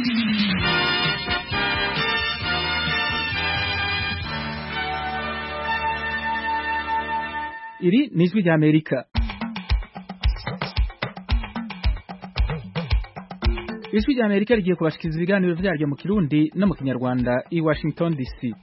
iri ni ijwi rya amerika ijwi rya amerika rigiye kubashikiriza ibiganiro vyaryo mu kirundi no mu kinyarwanda i washington dc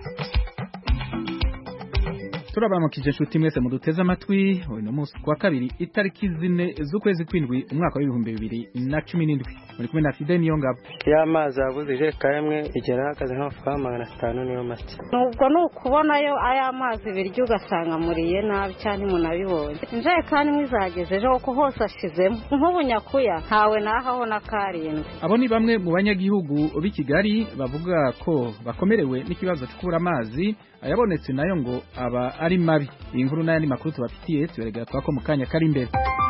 turabaramukije inshuti mwese muduteze amatwi uyu ni umunsi kuwa kabiri itariki zine z'ukwezi kw'indwi umwaka w'ibihumbi bibiri na cumi n'indwi muri kumwe na fide niyo ngabo y'amazi yabuze ijerekani imwe igera ahagaze nk'amafaranga magana atanu niyo make nubwo ni ukubonayo aya mazi birya ugasanga muriye nabi cyane umuntu abibonye injerekani imwe izageze ejo kuko hose ashizemo nk'ubu nyakuya ntawe nahaho na karindwi abo ni bamwe mu banyagihugu b'i kigali bavuga ko bakomerewe n'ikibazo cyo kubura amazi ayabonetse nayo ngo aba ari mabi iyi nkuru n'ayandi makuru tubafitiye tuberegera twako mu kanya kari imbere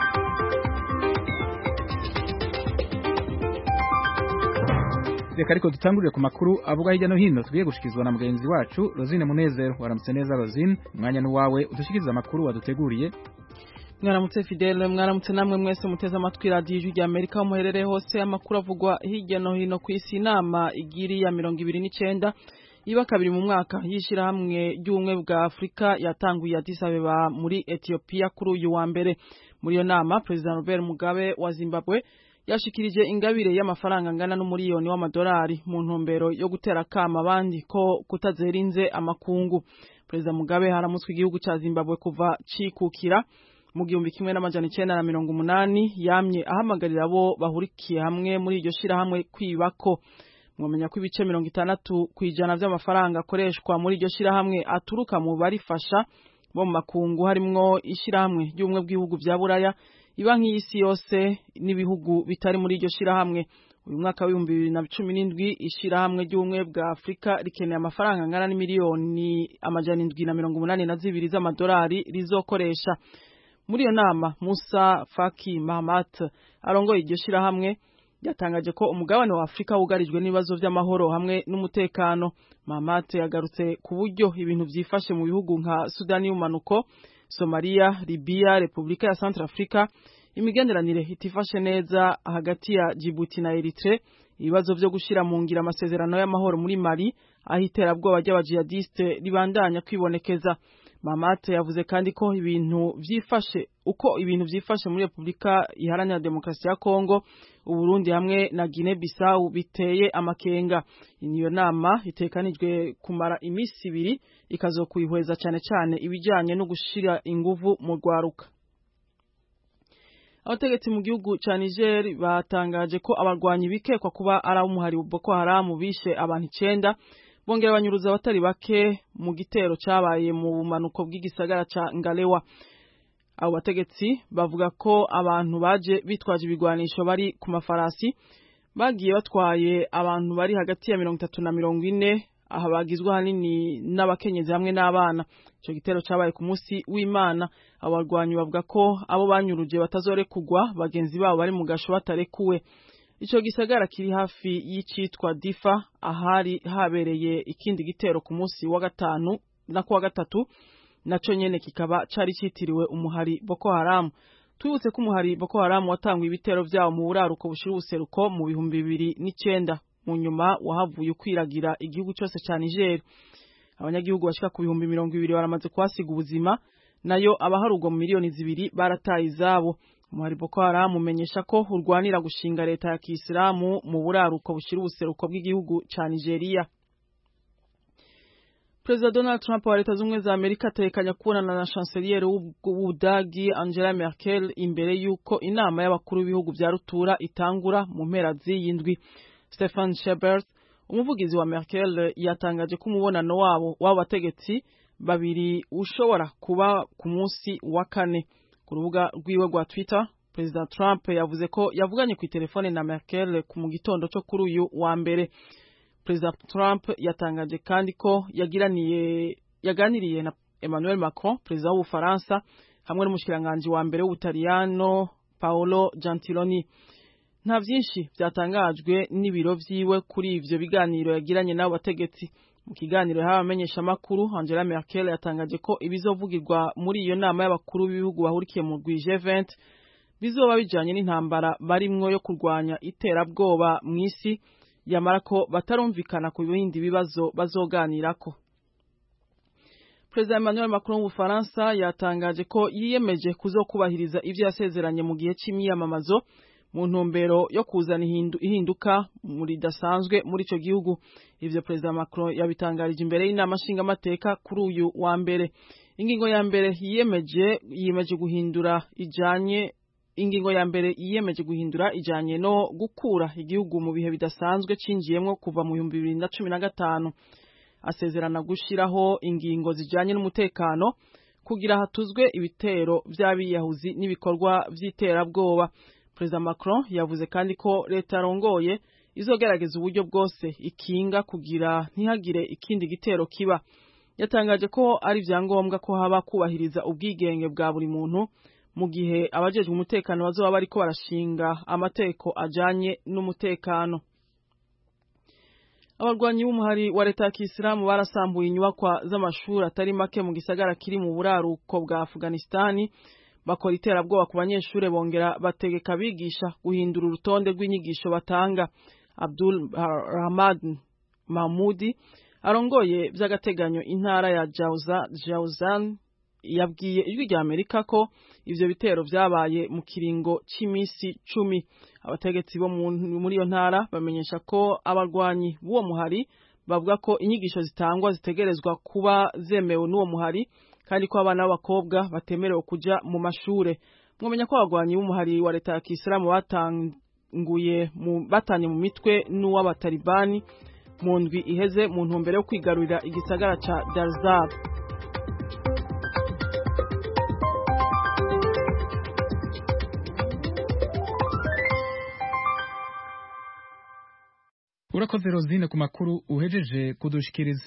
reka ariko dutangurire ku makuru avuga hirya no hino tugiye gushikizwa na mugenzi wacu Rosine Munezero waramutse neza Rosine umwanya n'uwawe udushikiriza amakuru waduteguriye mwaramutse Fidele mwaramutse namwe mwese muteze amatwi radiyo ijwi rya Amerika aho muherereye hose amakuru avugwa hirya no hino ku isi inama igiri ya mirongo ibiri n'icenda iba kabiri mu mwaka y'ishyirahamwe ry'ubumwe bwa Afurika yatanguye Addis Abeba muri Ethiopia kuri uyu wa mbere muri iyo nama President Robert Mugabe wa Zimbabwe yashikirije ingabire y'amafaranga angana n'umuriyoni w'amadolari mu ntumbero yo gutera akama abandi ko kutazerinze amakungu President Mugabe haramutswe igihugu ca Zimbabwe kuva cikukira mu gihumbi kimwe n'amajana icenda na mirongo umunani yamye ahamagarira abo bahurikiye hamwe muri iryo shirahamwe kwibako mwamenya ko ibice mirongo itandatu ku ijana vy'amafaranga akoreshwa muri iryo shirahamwe aturuka mu barifasha bo mu makungu harimwo ishirahamwe ry'ubumwe bw'ibihugu vya buraya iba nk'iyisi yose n'ibihugu bitari muri iryo shirahamwe uyu mwaka w'ibihumbi bibiri na cumi n'indwi ishirahamwe ry'ubumwe bwa afurika rikeneye amafaranga angana n'imiliyoni amajana indwi na mirongo umunani na zibiri z'amadolari rizokoresha muri iyo nama musa faki mahamat arongoye iryo shirahamwe yatangaje ko umugabane wa Afrika wugarijwe n'ibibazo vy'amahoro hamwe n'umutekano Mahamat yagarutse ku buryo ibintu vyifashe mu bihugu nka Sudani y'umanuko Somalia Libya Republika ya Centrafrica imigenderanire itifashe neza hagati ya Djibouti na Eritrea ibibazo vyo gushira mu ngira amasezerano y'amahoro muri Mali aho iterabwoba ry'abajihadiste ribandanya kwibonekeza Mamat yavuze kandi ko ibintu vyifashe uko ibintu vyifashe muri Republika Iharanira Demokarasi ya Kongo Uburundi hamwe na Guinea Bissau biteye amakenga iyo nama itekanijwe kumara imisi ibiri ikazokwihweza cyane cyane ibijanye no gushira inguvu mu rwaruka abategetsi mu gihugu ca Niger batangaje ko abarwanyi bikekwa kuba ari umuhari Boko Haram bishe abantu icenda bongera banyuruza abatari bake mu gitero cabaye mu bumanuko bw'igisagara ca Ngalewa abo bategetsi bavuga ko abantu baje bitwaje ibigwanisho bari ku mafarasi bagiye batwaye abantu bari hagati ya mirongo itatu na mirongo ine aha bagizwe ahanini n'abakenyezi hamwe n'abana ico gitero cabaye ku munsi w'imana abo barwanyi bavuga ko abo banyuruje batazorekugwa bagenzi babo bari mu gasho batarekuwe ico gisagara kiri hafi y'icitwa difa ahari habereye ikindi gitero ku munsi wa gatanu na kuwa gatatu naco nyene kikaba cari citiriwe umuhari Boko Haram twibutse ko umuhari Boko Haram watangwa ibitero vyawo mu buraruko bushira ubuseruko mu bihumbi bibiri n'icenda mu nyuma wahavuye ukwiragira igihugu cose ca Niger abanyagihugu bashika ku bihumbi mirongo ibiri baramaze kuhasiga ubuzima nayo abaharugwa mu miliyoni zibiri barataye izabo umuhari Boko Haram umenyesha ko urwanira gushinga leta ya Kisilamu mu buraruko bushira ubuseruko bw'igihugu ca Nigeria Perezida Donald Trump wa leta z'ubumwe za Amerika atekanya kubonana na chancelier w'Ubudagi Angela Merkel imbere y'uko inama y'abakuru b'ibihugu vya rutura itangura mu mpera z'iyindwi. Stefan Shebert umuvugizi wa Merkel yatangaje ko umubonano wabo w'abo bategetsi babiri ushobora kuba ku munsi wa kane. Ku rubuga rwiwe rwa Twitter, Perezida Trump yavuze ko yavuganye ku telefone na Merkel ku mu gitondo cyo kuri uyu wa mbere. Perezida Trump yatangaje kandi ko yagiraniye yaganiriye na Emmanuel Macron perezida w'Ubufaransa hamwe n'umushikiranganje wa mbere w'Ubutaliyano Paolo Gentiloni nta vyinshi vyatangajwe n'ibiro vyiwe kuri ivyo biganiro yagiranye n'abo bategetsi mu kiganiro yahawe abamenyeshamakuru Angela Merkel yatangaje ko ibizovugirwa muri iyo nama y'abakuru b'ibihugu bahurikiye mu rwi G20 bizoba bijanye n'intambara barimwo yo kurwanya iterabwoba mw'isi yamara ko batarumvikana ku bindi bibazo bazoganirako Perezida Emmanuel Macron w'Ubufaransa yatangaje ko yiyemeje kuzokubahiriza ivyo yasezeranye mu gihe c'imyiyamamazo mu ntumbero yo kuzana ihinduka muri dasanzwe muri ico gihugu ivyo Perezida Macron yabitangarije imbere y'inama nshingamateka kuri uyu wa mbere ingingo ya mbere yiyemeje yiyemeje guhindura ijanye ingingo ya mbere yiyemeje guhindura ijanye no gukura igihugu mu bihe bidasanzwe cinjiyemwo kuva mu 2015 asezerana gushiraho ingingo zijanye n'umutekano kugira hatuzwe ibitero vy'abiyahuzi n'ibikorwa vy'iterabwoba Perezida Macron yavuze kandi ko leta yarongoye izogerageza uburyo bwose ikinga kugira ntihagire ikindi gitero kiba yatangaje ko ari vyangombwa ko haba kubahiriza ubwigenge bwa buri muntu mu gihe abajejwe umutekano bazoba bariko barashinga amategeko ajanye n'umutekano abarwanyi b'umuhari wa leta ya kisilamu barasambuye inyubakwa z'amashuri atari make mu gisagara kiri mu buraruko bwa afuganistani bakora iterabwoba ku banyeshuri bongera bategeka abigisha guhindura urutonde rw'inyigisho batanga abdul rahmad mahmudi arongoye by'agateganyo intara ya Jauzan yabwiye ijwi rya Amerika ko ivyo bitero vyabaye mu kiringo c'imisi cumi abategetsi bo muri iyo ntara bamenyesha ko abarwanyi b'uwo muhari bavuga ko inyigisho zitangwa zitegerezwa kuba zemewe n'uwo muhari kandi ko abana b'abakobwa batemerewe kuja mu mashure mwomenya ko abarwanyi b'umuhari wa leta ya kisilamu batanguye batanye mu mitwe n'uw'abatalibani mu ndwi iheze mu ntumbero yo kwigarurira igisagara ca Darzab urakoze rozine ku makuru uhejeje kudushikiriza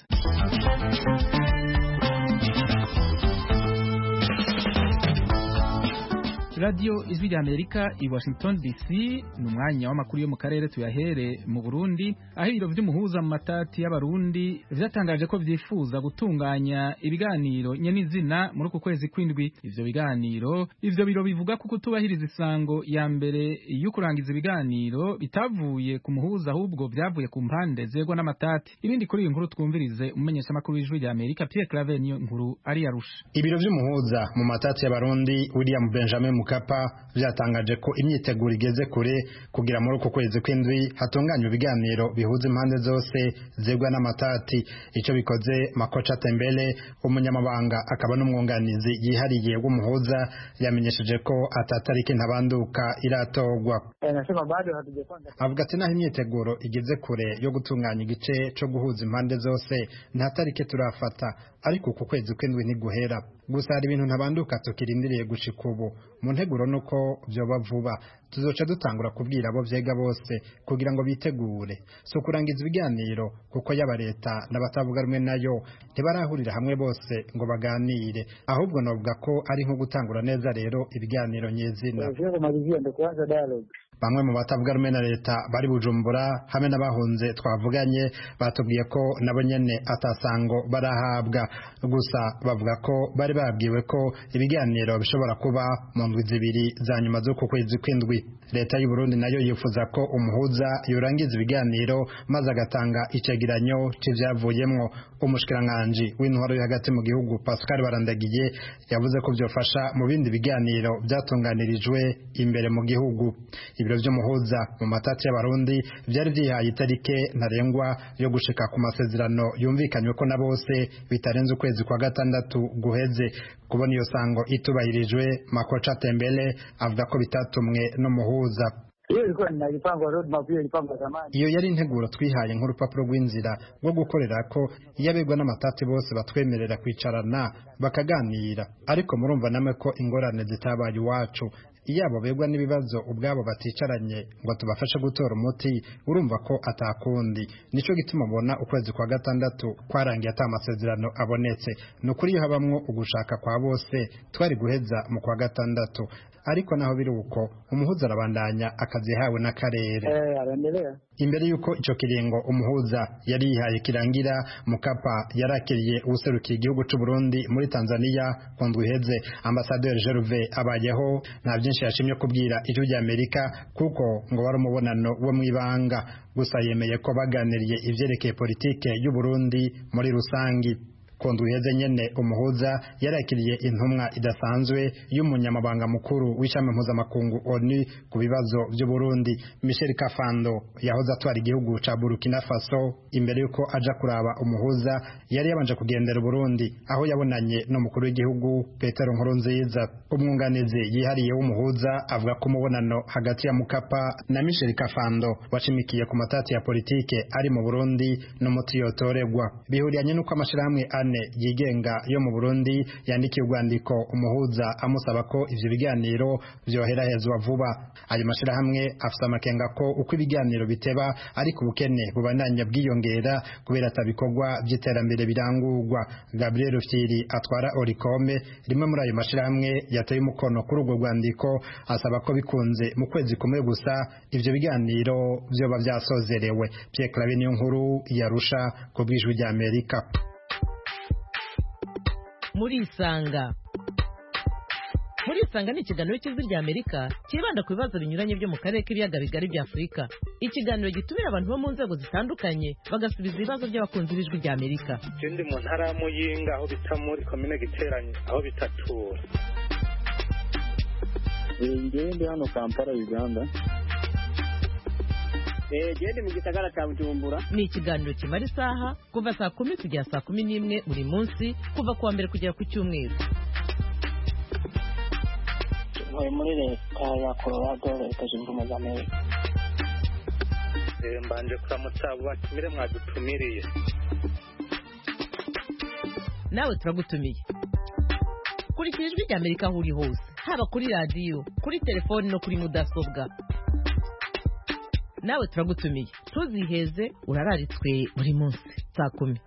radiyo ijwi rya amerika i washington dc ni umwanya w'amakuru yo mu karere tuyahere mu burundi aho ibiro vy'umuhuza mu matati y'abarundi vyatangaje ko vyifuza gutunganya ibiganiro nyenizina muri uku kwezi kw'indwi ivyo biganiro ivyo biro bivuga ko kutubahiriza isango ya mbere yo kurangiza ibiganiro bitavuye ku muhuza ahubwo vyavuye ku mpande zegwa n'amatati ibindi kuri iyi nkuru twumvirize umumenyeshamakuru w'ijwi rya amerika pierre claver niyo nkuru ari yarusha ibiro vy'umuhuza mu matati y'abarundi william benjamin mukapa vyatangaje ko imyiteguro igeze kure kugira muri uku kwezi kw'indwi hatunganywa ibiganiro bihuza impande zose zegwa n'amatati ico bikoze makoca tembele umunyamabanga akaba n'umwunganizi yihariye w'umuhuza yamenyesheje ko atatariki ntabanduka iratorwa avuga ati naho imyiteguro igeze kure yo gutunganya igice co guhuza impande zose nta tariki turafata ariko uku kwezi kw'indwi ntiguhera gusa hari ibintu ntabanduka tukirindiriye gushika ubu mu nteguro nuko vyoba vuba tuzoca dutangura kubwira abo vyega bose kugira ngo bitegure so kurangiza ibiganiro kuko yaba leta n'abatavuga rumwe nayo ntibarahurira hamwe bose ngo baganire ahubwo novuga ko ari nko gutangura neza rero ibiganiro nyezina bamwe mu batavuga rumwe na leta bari bujumbura hamwe n'abahunze twavuganye batubwiye ko nabo nyene atasango barahabwa gusa bavuga ko bari babwiwe ko ibiganiro bishobora kuba mu ndwi zibiri za nyuma z'uku kwezi kw'indwi leta y'u Burundi nayo yifuza ko umuhuza yorangiza ibiganiro maze agatanga icegeranyo c'ivyavuyemwo umushikiranganji w'intwaro yo hagati mu gihugu Pascal Barandagiye yavuze ko vyofasha mu bindi biganiro vyatunganirijwe imbere mu gihugu ibiro vy'umuhuza mu matati y'abarundi vyari vyihaye itarike ntarengwa yo gushika ku masezerano yumvikanywe ko na bose bitarenze ukwezi kwa gatandatu guheze kubona iyo sango itubahirijwe makoca tembele avuga ko bitatumwe n'umuhuza iyo yari integuro twihaye nk'urupapuro rw'inzira rwo gukorera ko iyo abegwa n'amatati bose batwemerera kwicarana bakaganira ariko murumva namwe ko ingorane zitabaye iwacu iyo abo begwa n'ibibazo ubwabo baticaranye ngo tubafashe gutora umuti urumva ko atakundi nico gituma ubona ukwezi kwa gatandatu kwarangiye ata amasezerano abonetse ni ukuri iyo habamwo ugushaka kwa bose twari guheza mu kwa gatandatu ariko naho biri uko umuhuza arabandanya akazi yahawe n'akarere Eh, anaendelea. imbere y'uko ico kiringo umuhuza yari yihaye kirangira mukapa yarakiriye uwuserukiye igihugu c'u Burundi muri Tanzania ku ndwi iheze ambasaderi Gervais abayeho nta byinshi yashimye kubwira ijwi rya Amerika kuko ngo wari umubonano wo mw'ibanga gusa yemeye ko baganiriye ivyerekeye politike y'u Burundi muri rusangi ku ndwi iheze nyene umuhuza yarakiriye intumwa idasanzwe y'umunyamabanga mukuru w'ishami mpuzamakungu ONU ku bibazo by'u Burundi Michel Kafando yahoze atwara igihugu ca Burkina Faso imbere yuko aja kuraba umuhuza yari yabanje kugendera Burundi aho yabonanye n'umukuru w'igihugu Petero Nkurunziza umwunganizi yihariye w'umuhuza avuga ko umubonano hagati ya Mukapa na Michel Kafando washimikiye ku matati ya politike ari mu Burundi n'umuti yotoregwa bihuriyanye n'uko amashirahamwe ane yigenga yo mu Burundi yandikiye urwandiko umuhuza amusaba ko ivyo biganiro vyoherahezwa vuba ayo mashirahamwe afise amakenga ko uko ibiganiro biteba ariko ubukene bubandanya bwiyongera kubera atabikorwa vy'iterambere birangurwa Gabriel Rufyiri atwara Oricome rimwe muri ayo mashirahamwe yateye umukono kuri urwo rwandiko asaba ko bikunze mu kwezi kumwe gusa ivyo biganiro vyoba vyasozerewe Pierre Claver niyo nkuru yarusha ku bwijwi rya Amerika murisanga murisanga ni ikiganiro cy'ijwi rya amerika cyibanda ku bibazo binyuranye byo mu karere k'ibiyaga bigari bya afurika ikiganiro gitumira abantu bo mu nzego zitandukanye bagasubiza ibibazo by'abakunzi b'ijwi rya amerika Je ndi mu ntara ya Muyinga aho bita muri komine Giteranyi aho bitatura Ngewe ndi hano Kampala Uganda. gende mu gisagara cya bujumbura ni ikiganiro kimara isaha kuva saa kumi kugera saa kumi n'imwe buri munsi kuva ku wa mbere kugera ku cyumweru ntuye muri leta ya colorado leta zunze ubumwe za amerika Eh, mbanje kuramutsa abo batumire mwadutumiriye nawe turagutumiye kurikira ijwi rya amerika aho uri hose haba kuri radiyo kuri telefoni no kuri mudasobwa nawe turagutumiye ntuziheze urararitswe buri munsi saa kumi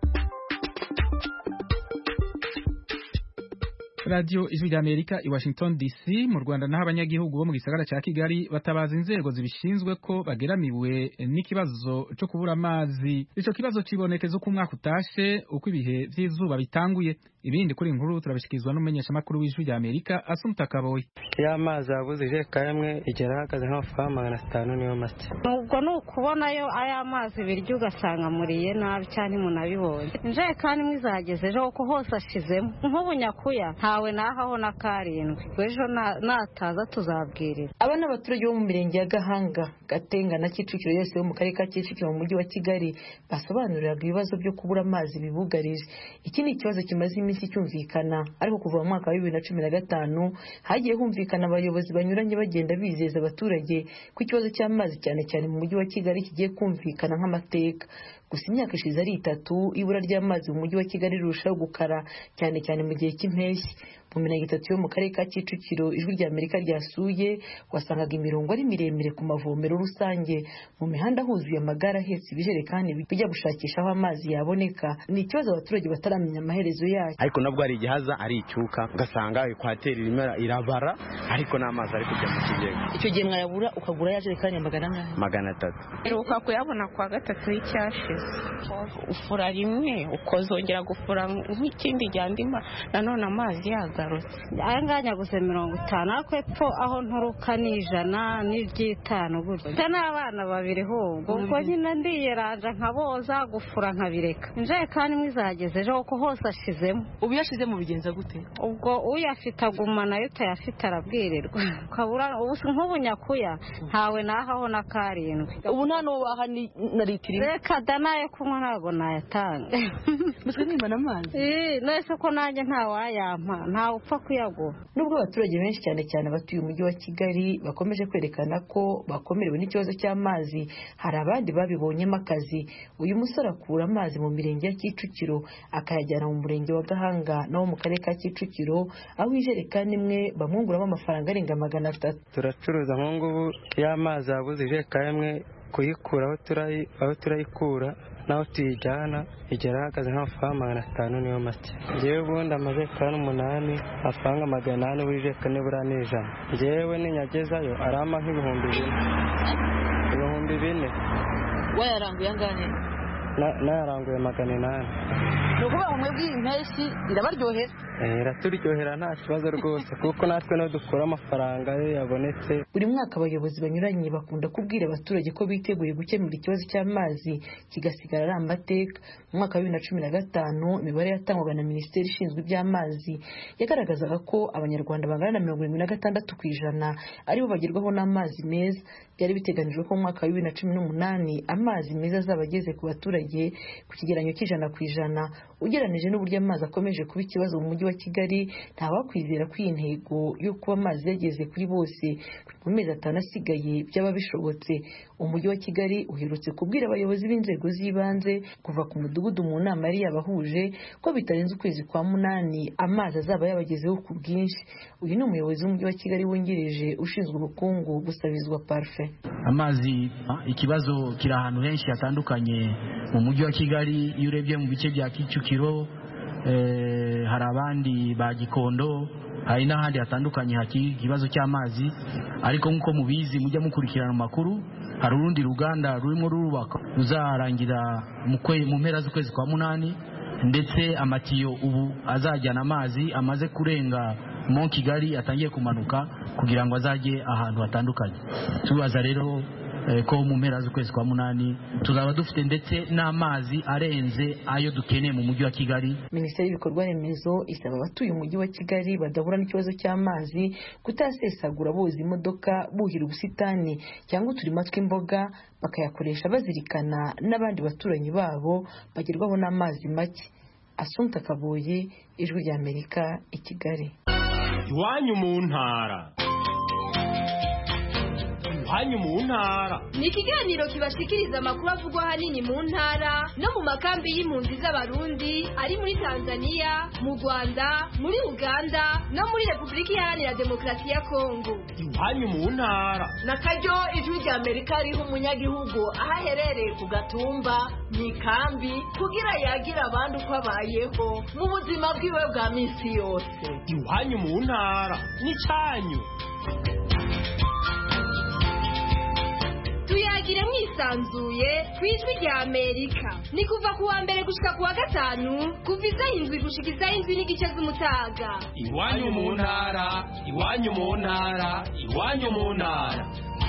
radiyo ijwi rya amerika i washington dc mu rwanda naho abanyagihugu bo mu gisagara cya kigali batabaza inzego zibishinzwe ko bageramiwe n'ikibazo cyo kubura amazi icyo kibazo kibonekeza uko umwaka utashe uko ibihe by'izuba bitanguye ibindi kuri iyi nkuru turabishyikirizwa n'umumenyeshamakuru w'ijwi rya amerika asumuta kaboyi iyo amazi yabuze ijerekani imwe igera ahagaze nk'amafaranga magana atanu niyo make ubwo ni ukubonayo aya mazi birya ugasanga amuriye nabi cyane munabibonye injerekani imwe izageze ejo kuko hose ashizemo nk'ubu nyakuya ntawe nahaho na karindwi ejo na- nataza tuzabwirira aba ni abaturage bo mu mirenge ya gahanga gatenga na kicukiro yose yo mu karere ka kicukiro mu mujyi wa kigali basobanuriraga ibibazo byo kubura amazi bibugarije iki ni ikibazo kimaze iminsi cyumvikana ariko kuva mu mwaka wa bibiri na cumi na gatanu hagiye humvikana abayobozi banyuranye bagenda bizeza abaturage ko ikibazo cy'amazi cyane cyane mu mujyi wa kigali kigiye kumvikana nk'amateka gusa imyaka ishize ari itatu ibura ry'amazi mu mujyi wa kigali rirushaho gukara cyane cyane mu gihe cy'impeshyi mu mirenge itatu yo mu karere ka kicukiro ijwi rya amerika ryasuye wasangaga imirongo ari miremire ku mavomero rusange mu mihanda huzuye amagare ahetse ibijerekani bijya gushakisha aho amazi yaboneka ni ikibazo abaturage bataramenya amaherezo yayo ariko nabwo hari igihaza ari icyuka ugasanga ekwateri irimo irabara ariko n'amazi ari kujya mu kigega icyo gihe mwayabura ukagura ya jerekani ya magana angahe magana atatu iruka kuyabona kwa gatatu y'icyashize ufura rimwe ukazongera gufura nk'ikindi gihe andi ma- nanone amazi yagarutse aya ngaya nyaguze mirongo itanu ariko epfo aho nturuka ni ijana n'iry'itanu gutyo mfite n'abana babiri hubwo ubwo nyine ndiyeranja nkaboza gufura nkabireka injerekani imwe izageze ejo kuko hose ashizemo ubu yashize mu bigenza gute ubwo uyafite aguma nayo utayafite arabwirirwa ukabura ubu si nk'ubu nyakuya ntawe nahaho na karindwi ubu nta n'uwo waha ni- na litiro imwe reka da nayo kunywa ntabwo nayatanga mutwe mwimana amazi Ii, nese ko nanjye ntawayampa ntawe upfa kuyagura nubwo abaturage benshi cyane cyane abatuye umujyi wa kigali bakomeje kwerekana ko bakomerewe n'ikibazo cy'amazi hari abandi babibonyemo akazi uyu musore akura amazi mu mirenge ya kicukiro akayajyana mu murenge wa gahanga nawo mu karere ka kicukiro aho ijerekani imwe bamwunguramo amafaranga arenga magana atatu turacuruza nk'ubu ngubu iyo amazi yabuze ijerekani imwe kuyikura aho turayi- aho turayikura naho tuyijyana igera ihagaze nk'amafaranga magana atanu niyo make ngewe ubundi amajerekani umunani amafaranga magana inani buri jerekani buriya ni ijana ngewe ninyagezayo arama nk'ibihumbi bine ibihumbi bine wayaranguye angahe nayaranguye magana inani ni ukuvuga ngo mwebwe iyi mpeshyi irabaryohera iraturyohera nta kibazo rwose kuko natwe niyo dukura amafaranga iyo yabonetse buri mwaka abayobozi banyuranye bakunda kubwira abaturage ko biteguye gukemura ikibazo cy'amazi kigasigara ari amateka mu mwaka wa bibiri na cumi na gatanu imibare yatangwaga na minisiteri ishinzwe iby'amazi yagaragazaga ko abanyarwanda bangana na mirongo irindwi na gatandatu ku ijana aribo bagerwaho n'amazi meza byari biteganijwe ko mu mwaka wa bibiri na cumi n'umunani amazi meza azaba ageze ku baturage ku kigereranyo cy'ijana ku ijana ugereranije n'uburyo amazi akomeje kuba ikibazo mu mujyi wa kigali ntawakwizera ko iyi ntego yo kuba amazi yageze kuri bose mu mezi atanu asigaye byaba bishobotse umujyi wa kigali uherutse kubwira abayobozi b'inzego z'ibanze kuva ku mudugudu mu nama yari yabahuje ko bitarenze ukwezi kwa munani amazi azaba yabagezeho ku bwinshi uyu ni umuyobozi w'umujyi wa kigali wungirije ushinzwe ubukungu gusabizwa parufe amazi ikibazo kiri ahantu henshi hatandukanye mu mujyi wa kigali iyo urebye mu bice bya kicukiro hari abandi ba gikondo hari n'ahandi hatandukanye hakiri ikibazo cy'amazi ariko nk'uko mubizi mujya mukurikirana amakuru hari urundi ruganda rurimo rurubaka ruzarangira mu mpera z'ukwezi kwa munani ndetse amatiyo ubu azajyana amazi amaze kurenga mo kigali atangiye kumanuka kugira ngo azajye ahantu hatandukanye tubaza rero ko mu mpera z'ukwezi kwa munani tuzaba dufite ndetse n'amazi arenze ayo dukeneye mu mujyi wa kigali minisiteri y'ibikorwa remezo isaba abatuye umujyi wa kigali badahura n'ikibazo cy'amazi kutasesagura boza imodoka buhira ubusitani cyangwa uturima tw'imboga bakayakoresha bazirikana n'abandi baturanyi babo bagerwaho n'amazi make asunta kabuye ijwi ry'amerika i kigali iwanyu mu ntara iwanyu mu ntara ni ikiganiro kibashikiriza amakuru avugwa ahanini mu ntara no mu makambi y'impunzi z'abarundi ari muri tanzania mu rwanda muri uganda no muri repubulika iharanira demokarasi ya kongo iwanyu mu ntara na karyo ijwi rya amerika riha umunyagihugu aho aherereye ku gatumba mu ikambi kugira yagire abandi uko abayeho mu buzima bwiwe bwa minsi yose iwanyu mu ntara ni cyanyu tuyagire mwisanzuye ku ijwi rya amerika ni kuva ku wa mbere gushika ku wa gatanu kuva isaha indwi gushika isaha indwi n'igice z'umutaga iwanyu mu ntara iwanyu mu ntara iwanyu mu ntara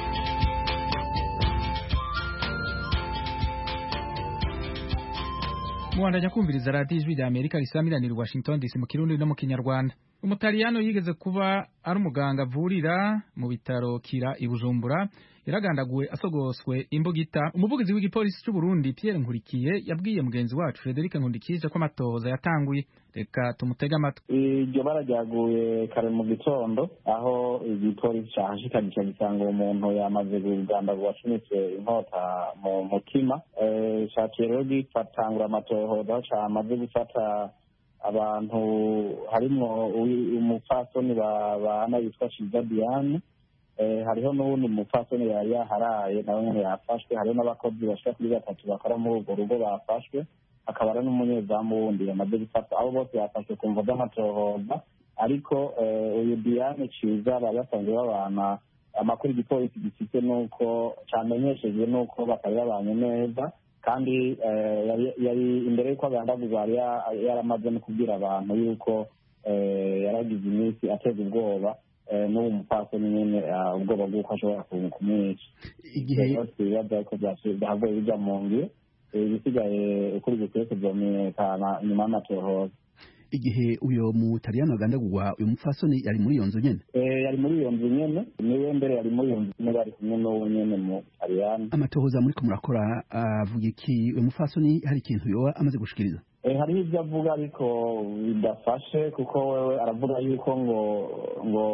mubandanya kumviriza radiyo ijwi rya amerika risamiranira washington dc mu kirundi no mu kinyarwanda umutaliyano yigeze kuba ari umuganga avurira mu bitaro kira i bujumbura yaragandaguwe asogoswe imbugita umuvugizi w'igipolisi cy'u Burundi Pierre Nkurikiye yabwiye mugenzi wacu Frederic Nkundikije ko amatohoza yatanguye reka tumutege amatwi iryo bara ryaguye kare mu gitondo aho igipolisi cahashikanye gisanga uwo muntu yamaze kugandagurwa acunitse inkota mu mutima caciye rero gifatangura amatohoza aho camaze gufata abantu harimwo umupfasoni bana yitwa Shiza Diane hariho n'ubundi mupfasoni yari yaharaye nawe nyine yafashwe hariho n'abakozi bashika kuri batatu bakora muri urwo rugo bafashwe hakaba hari n'umunyezamu wundi yamaze gufata abo bose bafashwe ku mvo z'amatohoza ariko uyu diane ciza bari basanzwe babana amakuru igipolisi gifite nuko camenyeshejwe nuko batari babanye neza kandi yari imbere y'uko agandagurwa yari yaramaze no kubwira abantu yuko yaragize iminsi ateza ubwoba n'ubu mupfasoni nyine ubwoba bw'uko ashobora kumwica igihe ibibazo ko byavuye bijya mu ngiro ibisigaye ukuri bikwiye kuzomenyekana nyuma y'amatohoza igihe uyo mutaliyano agandagurwa uyu mupfasoni yari muri iyo nzu nyene yari muri iyo nzu nyene niwe mbere yari muri iyo nzu nyene bari kumwe n'uwo nyene mu taliyano amatohoza muriko murakora avuga iki uyu mupfasoni hari ikintu yoba amaze gushikiriza hariho ibyo avuga ariko bidafashe kuko wewe aravuga yuko ngo ngo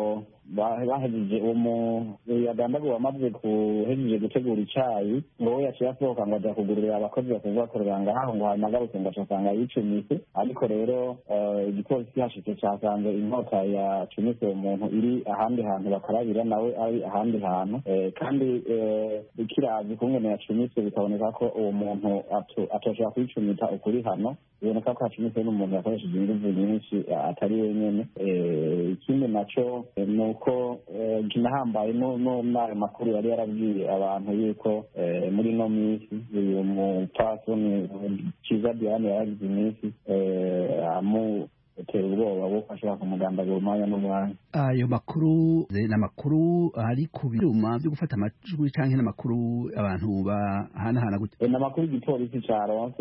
bahejeje uwo yagandaguwe amaze kuhejeje gutegura icayi ngo we yaciye asohoka ngo aja kugururira abakozi basanzwe bakorera ngaho ngo hanyuma agarutse ngo acasanga yicumise ariko rero igipolisi kihashitse casanze inkota yacumise uwo muntu iri ahandi hantu bakarabira nawe ari ahandi hantu kandi kirazi kungene yacumise bikaboneka ko uwo muntu atoshobora kwicumita ukuri hano biboneka ko hacumise n'umuntu yakoresheje inguvu nyinshi atari wenyene ikindi naco ni uko kinahambaye n'ayo makuru yari yarabwiye abantu yuko muri ino minsi uyu mupfasoni kiza diane yaragize iminsi amutera ubwoba bwo ashobora kumugandagura umwanya n'umwanya ayo makuru ni amakuru ari ku byuma byo gufata amajwi cyangwa n'amakuru abantu bahanahana gute ni amakuru igipolisi caronse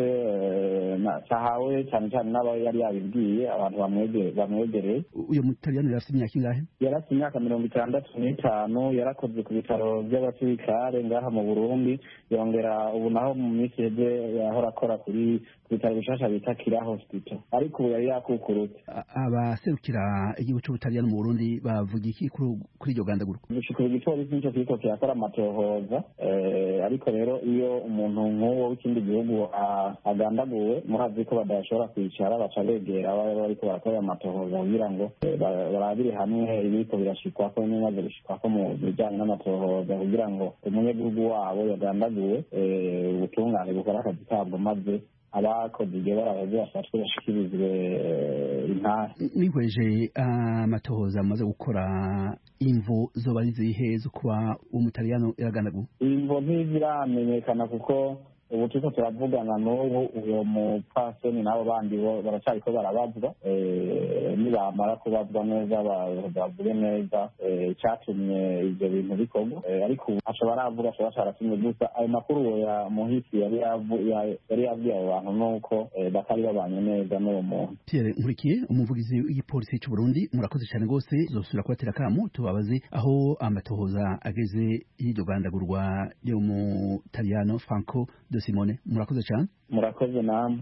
cahawe cyane cyane n'aba yari yabibwiye abantu bamwegereye uyu mutaliyani yari afite imyaka ingahe yari afite imyaka mirongo itandatu n'itanu yarakoze ku bitaro by'abasirikare ngaha mu burundi yongera ubu naho mu minsi iheze yahora akora kuri ku bitaro bishasha bita kira hospital ariko ubu yari yakukurutse abaserukira igihugu cy'ubutaliyani mu burundi bavuga iki kuri iryo gandagurwa gushikira igipolisi nico kiriko kirakora amatohoza ariko rero iyo umuntu nk'uwo w'ikindi gihugu agandaguwe murazi ko badashobora kwicara baca begera baba bariko barakorera amatohoza kugira ngo barabire hamwe ibiriko birashikwako n'ibimaze gushikwako mu bijanye n'amatohoza kugira ngo umunyagihugu wabo yagandaguwe ubutungane bukora akazi kabwo maze abakoze ibyo baraheze bafatwe bashikirizwe intara nihweje amatohoza amaze gukora imvo zoba ari zihe zo kuba umutaliyano yaragandaguwe imvo ntiziramenyekana kuko ubu turiko turavugana n'ubu uyo mupfasoni n'abo bandi bo baracariko barabazwa nibamara kubazwa neza bavuge neza icatumye ivyo bintu bikorwa ariko ubu aco baravuga aco bacaratumye gusa ayo makuru uwo muhisi yari yabwiye abo bantu nuko batari babanye neza n'uwo muntu pierre nkurikiye umuvugizi w'igipolisi c'u burundi murakoze cane rwose zosubira kubatera akamu tubabaze aho amatohoza ageze y'iryo gandagurwa ryo mu taliyano franco de simone murakoze cyane murakoze namwe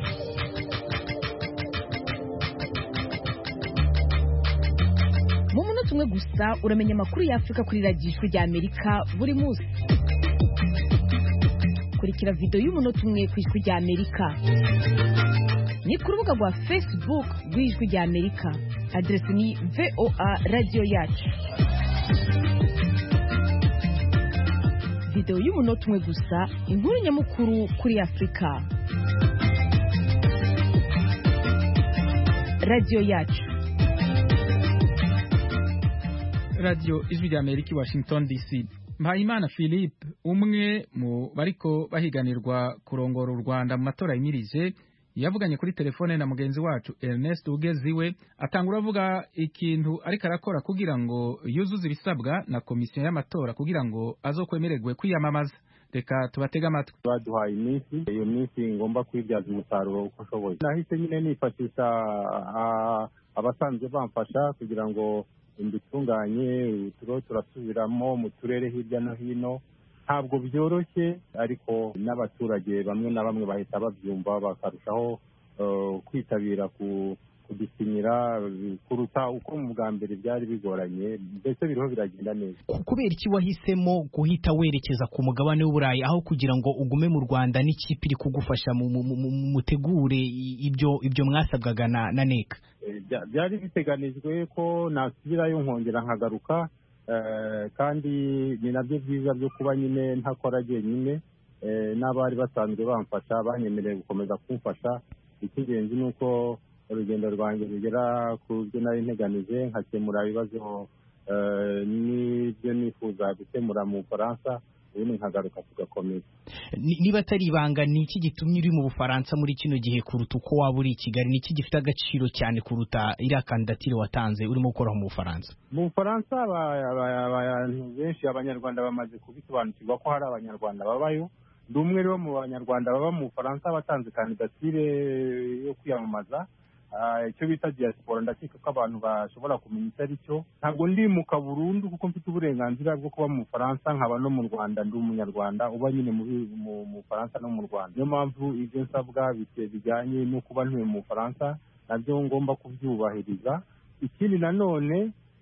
mu munota umwe gusa uramenya amakuru y'afurika kuri radiyo ijwi rya amerika buri munsi kurikira videwo y'umunota umwe ku ijwi rya amerika ni ku rubuga rwa facebook rw'ijwi rya amerika aderesi ni voa radiyo yacu videwo y'umunota umwe gusa inkuru nyamukuru kuri afurika radiyo yacu radiyo ijwi rya amerika i washington dc mpayimana philippe umwe mu bariko bahiganirwa kurongora u rwanda mu matora yimirije yavuganye kuri telefone na mugenzi wacu Ernest Ugeziwe atangura avuga ikintu ariko arakora kugira ngo yuzuze ibisabwa na komisiyo y'amatora kugira ngo azokwemererwe kwiyamamaza reka tubatege amatwi baduhaye iminsi iyo minsi ngomba kwibyaza umusaruro uko nshoboye nahise nyine nifashisha abasanzwe bamfasha kugira ngo mbitunganye turiho turasubiramo mu turere hirya no hino ntabwo byoroshye ariko n'abaturage bamwe na bamwe bahita babyumva bakarushaho kwitabira kudusinyira kuruta uko mu bwa mbere byari bigoranye mbese biriho biragenda neza kubera iki wahisemo guhita werekeza ku mugabane w'uburayi aho kugira ngo ugume mu rwanda n'ikipe iri kugufasha mutegure ibyo ibyo mwasabwaga na neka byari biteganijwe ko nasubirayo nkongera nkagaruka kandi ni nabyo byiza byo kuba nyine ntakora jyenyine n'abari basanzwe bamfasha banyemereye gukomeza kumfasha icy'ingenzi ni uko urugendo rwanjye rugera ku byo nari nteganije nkakemura ibibazo n'ibyo nifuza gukemura mu bufaransa ubundi nkagaruka tugakomeza niba atari ibanga ni iki gitumye uri mu bufaransa muri kino gihe kuruta uko waba uri i kigali ni iki gifite agaciro cyane kuruta iriya kandidatire watanze urimo gukoraho mu bufaransa mu bufaransa abantu benshi abanyarwanda bamaze kubisobanukirwa ko hari abanyarwanda babayo ndi umwe rero mu banyarwanda baba mu bufaransa batanze kandidatire yo kwiyamamaza icyo bita diaspora ndakeka ko abantu bashobora kumenya icyo ari cyo ntabwo ndimuka burundu kuko mfite uburenganzira bwo kuba mu bufaransa nkaba no mu rwanda ndi umunyarwanda uba nyine mu bufaransa no mu rwanda niyo mpamvu ibyo nsabwa bijyanye no kuba ntuye mu bufaransa nabyo ngomba kubyubahiriza ikindi nanone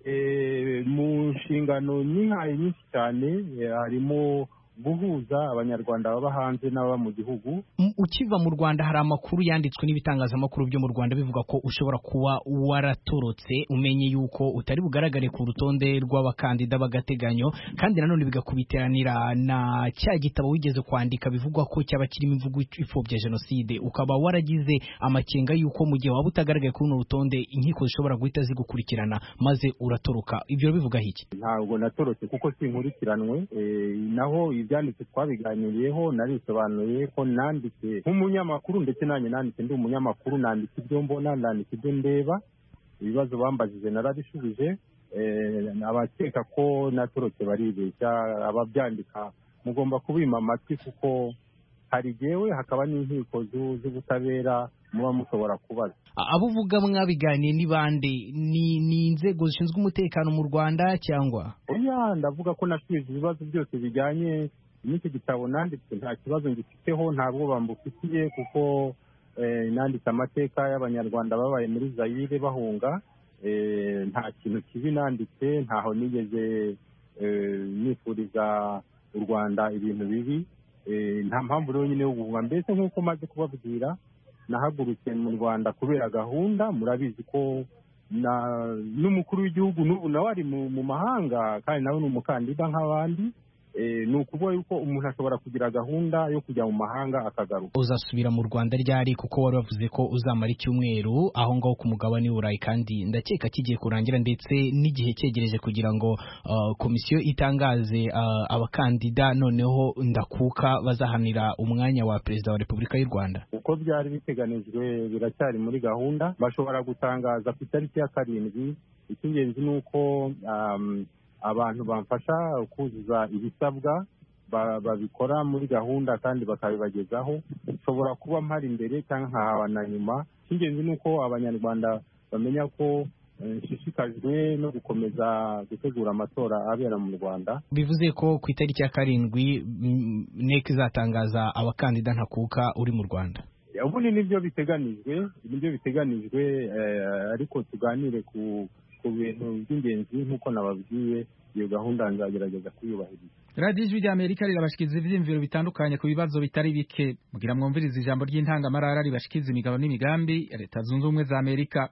mu nshingano nyihaye nyinshi cyane harimo guhuza abanyarwanda baba hanze n'ababa mu gihugu ukiva mu rwanda hari amakuru yanditswe n'ibitangazamakuru byo mu rwanda bivuga ko ushobora kuba waratorotse umenye yuko utari bugaragare ku rutonde rw'abakandida b'agateganyo kandi nanone bigakubiteranira na cya gitabo wigeze kwandika bivugwa ko cyaba kirimo imvugo ipfobya jenoside ukaba waragize amakenga yuko mu gihe waba utagaragaye kuri runo rutonde inkiko zishobora guhita zigukurikirana maze uratoroka ibyo bivuga iki ntabwo natorotse kuko sinkurikiranwe naho ibyanditse twabiganiriyeho narisobanuye ko nanditse nk'umunyamakuru ndetse nanjye nanditse ndi umunyamakuru nandika ibyo mbona nandika ibyo ndeba ibibazo bambajije narabishubije abakeka ko natorotse baribeshya ababyandika mugomba kubima amatwi kuko hari jyewe hakaba n'inkiko z'ubutabera muba mushobora kubaza abo uvuga mwabiganiye ni bande ni inzego zishinzwe umutekano mu rwanda cyangwa oya ndavuga ko nashubije ibibazo byose bijyanye n'icyo gitabo nanditse nta kibazo ngifiteho nta bwoba mbufitiye kuko nanditse amateka y'abanyarwanda babaye muri zayire bahunga nta kintu kibi nanditse ntaho nigeze nifuriza u rwanda ibintu bibi nta mpamvu rero nyine yo guhunga mbese nk'uko maze kubabwira nahagurutse mu rwanda kubera gahunda murabizi ko n'umukuru w'igihugu n'ubu nawe ari mu mahanga kandi nawe ni umukandida nk'abandi ni ukuvuga yuko umuntu ashobora kugira gahunda yo kujya mu mahanga akagaruka uzasubira mu rwanda ryari kuko wari wavuze ko uzamara icyumweru aho ngaho ku mugabane w'uburayi kandi ndakeka kigiye kurangira ndetse n'igihe cyegereje kugira ngo komisiyo itangaze abakandida noneho ndakuka bazahanira umwanya wa perezida wa repubulika y'u rwanda uko byari biteganijwe biracyari muri gahunda bashobora gutangaza ku itariki ya karindwi icy'ingenzi ni uko abantu bamfasha kuzuza ibisabwa babikora muri gahunda kandi bakabibagezaho nshobora kuba mpari imbere cyangwa nkahaba na nyuma icy'ingenzi ni uko abanyarwanda bamenya ko nshishikajwe no gukomeza gutegura amatora abera mu rwanda bivuze ko ku itariki ya karindwi nek izatangaza abakandida ntakuka uri mu rwanda ubundi nibyo biteganijwe nibyo biteganijwe ariko tuganire ku ku bintu by'ingenzi nk'uko nababwiye iyo gahunda nzagerageza kuyubahiriza radiyo ijwi ry'amerika rirabashikiriza ibyiyumviro bitandukanye ku bibazo bitari bike mugira mwumvirize ijambo ry'intangamarara ribashikiriza imigabo n'imigambi ya leta zunze ubumwe za amerika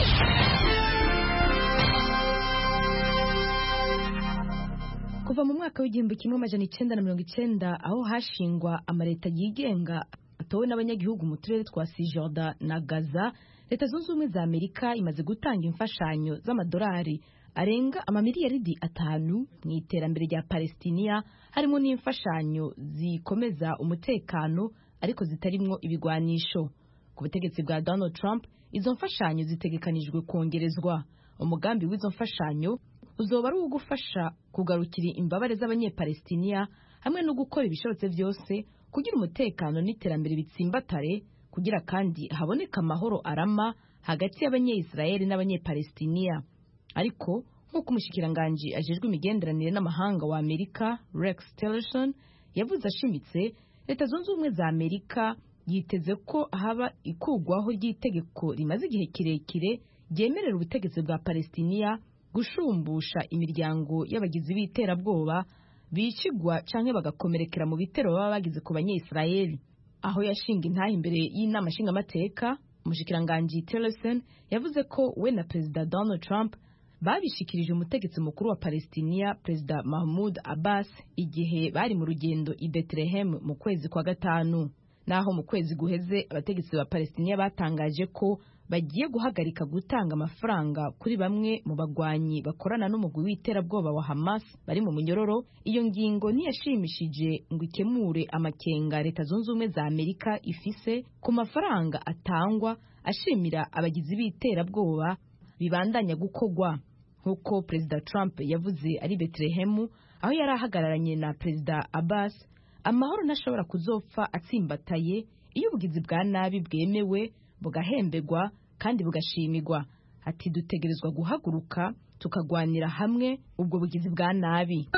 kuva mu mwaka w'igihumbi kimwe amajana icyenda na mirongo icyenda aho hashingwa amaleta yigenga atowe n'abanyagihugu mu turere twa sijorda na gaza leta zunze ubumwe za amerika imaze gutanga imfashanyo z'amadolari arenga amamiliyaridi atanu mu iterambere rya palestiniya harimo n'imfashanyo zikomeza umutekano ariko zitarimwo ibigwanisho ku butegetsi bwa donald trump izo mfashanyo zitegekanijwe kongerezwa umugambi w'izo mfashanyo uzoba ari uwo gufasha kugarukira imbabare z'abanyepalestiniya hamwe no gukora ibishobotse byose kugira umutekano n'iterambere bitsimbatare kugira kandi haboneka amahoro arama hagati y'abanyeyisirayeli n'abanyepalestiniya ariko nk'uko umushikiranganji ajejwe imigenderanire n'amahanga wa amerika rex tillerson yavuze ashimitse leta zunze ubumwe za amerika yiteze ko haba ikugwaho ry'itegeko rimaze igihe kirekire ryemerera ubutegetsi bwa palestiniya gushumbusha imiryango y'abagizi b'iterabwoba bicigwa canke bagakomerekera mu bitero baba bagize ku banyeyisirayeli aho yashinga intaha imbere y'inama nshingamateka umushikiranganji tillerson yavuze ko we na perezida donald trump babishikirije umutegetsi mukuru wa palestiniya perezida mahmud abbas igihe bari mu rugendo i bethlehem mu kwezi kwa gatanu naho mu kwezi guheze abategetsi ba palestiniya batangaje ko bagiye guhagarika gutanga amafaranga kuri bamwe mu bagwanyi bakorana n'umugwi w'iterabwoba wa hamas bari mu munyororo iyo ngingo ntiyashimishije ngo ikemure amakenga leta zunze ubumwe za amerika ifise ku mafaranga atangwa ashimira abagizi b'iterabwoba bibandanya gukogwa nk'uko perezida trump yavuze ari betelehemu aho yari ahagararanye na perezida abbas amahoro ntashobora kuzopfa atsimbataye iyo ubugizi bwa nabi bwemewe bugahembegwa kandi bugashimirwa ati dutegerezwa guhaguruka tukagwanira hamwe ubwo bugizi bwa nabi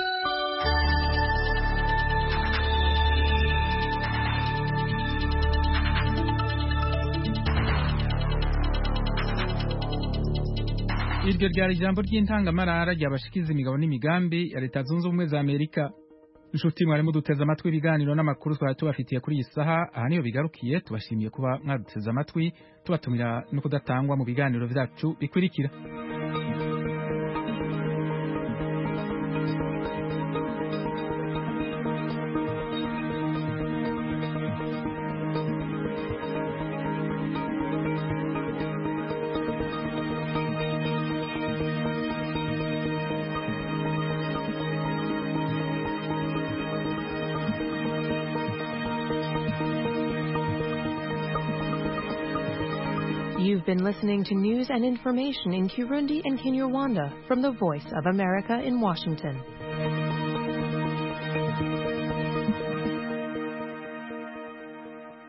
iryo ryari ijambo ry'intangamarara ryabashikiza imigabo n'imigambi ya leta zunze ubumwe za amerika inshuti mwari muduteze amatwi ibiganiro n'amakuru twari tubafitiye kuri iyi saha aha niyo bigarukiye tubashimiye kuba mwaduteze amatwi tubatumira no kudatangwa mu biganiro byacu bikurikira You've been listening to news and information in Kirundi and Kinyarwanda from the Voice of America in Washington.